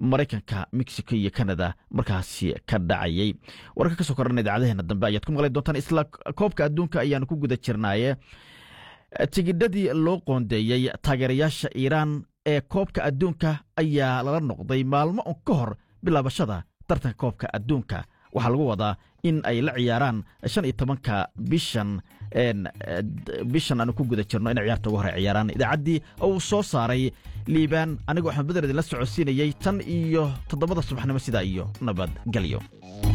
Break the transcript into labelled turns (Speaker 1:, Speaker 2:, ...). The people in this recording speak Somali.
Speaker 1: maraykanka mexico iyo canada markaasi ka dhacayay warka ka soo korana idaacadaheena dambe ayaad ku maqli doontaan isla koobka adduunka ayaanu ku guda jirnaaye tigidhadii loo qoondeeyey taageerayaasha iiraan ee koobka adduunka ayaa lala noqday maalmo un ka hor bilaabashada tartanka koobka adduunka waxaa lagu wadaa in ay la ciyaaraan shan iyo tobanka bishan bishan aanu ku guda jirno inay ciyaarta ugu hore ciyaaraan idaacaddii uu soo saaray liibaan anigoo axmed bader idinla socodsiinayey tan iyo toddobada subaxnimo sidaa iyo nabadgelyo